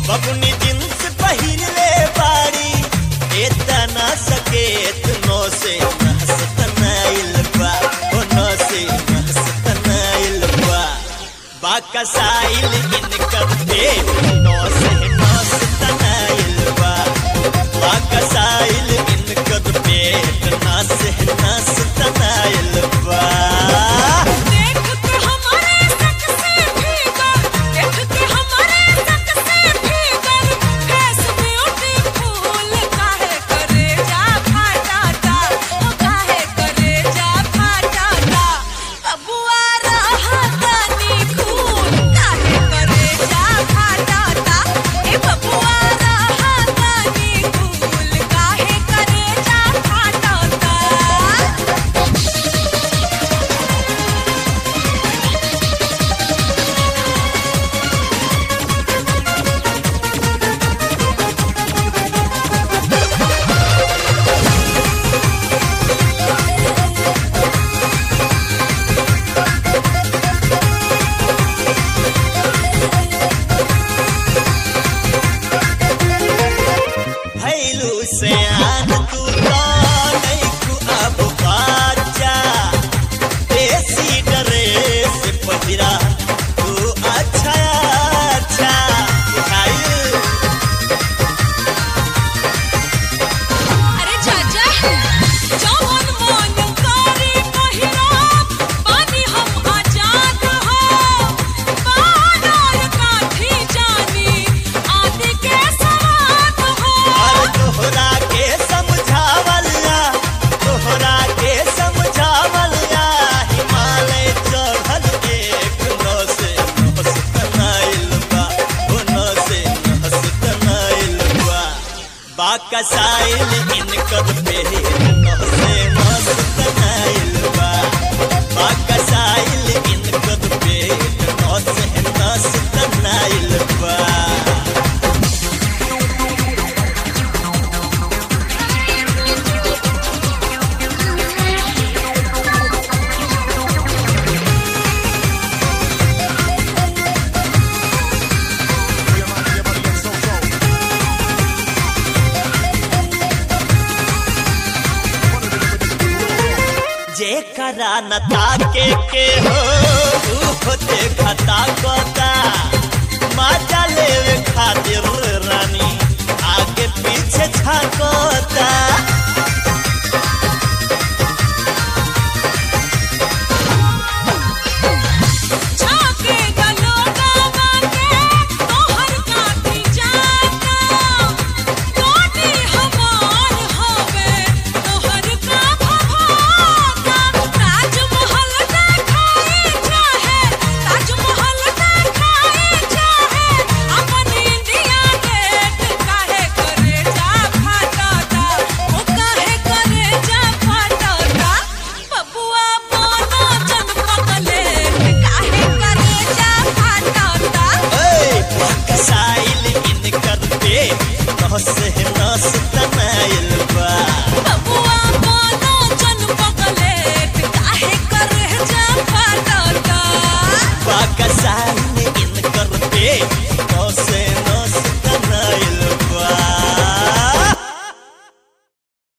बबुनी जींस पहिरले बाड़ी एतना सकेत नो से नहसतनाइल बा ओ नो से नहसतनाइल बा बाकसाइल इनकर पेट नो से नहसतनाइल बा बाकसाइल इनकर पेट ना से नहसतनाइल बा देख के हमारे सक से भीतर देख के हमारे सक से भीतर फेस ब्यूटीफुल काहे करे जा फाटाता ओ काहे करे जा फाटाता बबुआ रहा तनी खून काहे करे जा फाटाता ए बबुआ रहा तनी खून काहे करे जा फाटाता भैलू से आन तू तो नहीं तू अब बाजा देसी ड्रेस पहिरा तू अच्छा अच्छा बुझाइल अरे चाचा जवन मन करे पहिरा पानी हम आजाद हो बानर काठी जानी आदि के सवाद हो और तोहरा के समझावला तोहरा के समझावला हिमालय चढ़ल एक नस हसतनाइल बा ओ नस हसतनाइल बा बाकसाइल इनकर पेट नसे मस्तनाइल बा बाकसाइल इनकर पेट नसे मस्तनाइल बा जेकरा न ताके के हो ऊ देखता कोता मजा लेवे खातिर रानी आगे पीछे छाकोता छाके गलोगा बाके तोहर काठी जाता कोटी हमार होवे तोहर का भभाता ताजमहल देखाई चाहे ताजमहल देखाई चाहे अपन इंडिया गेट काहे करे जा फाटाता ओ काहे करे जा फाटाता बबुआ मोनो जन पगले काहे करे जा फाटाता ए बाकसाइल इनकर पेट नसे नस तनाइल बा बबुआ मोनो जन पगले काहे करे जा फाटाता बाकसाइल इनकर पेट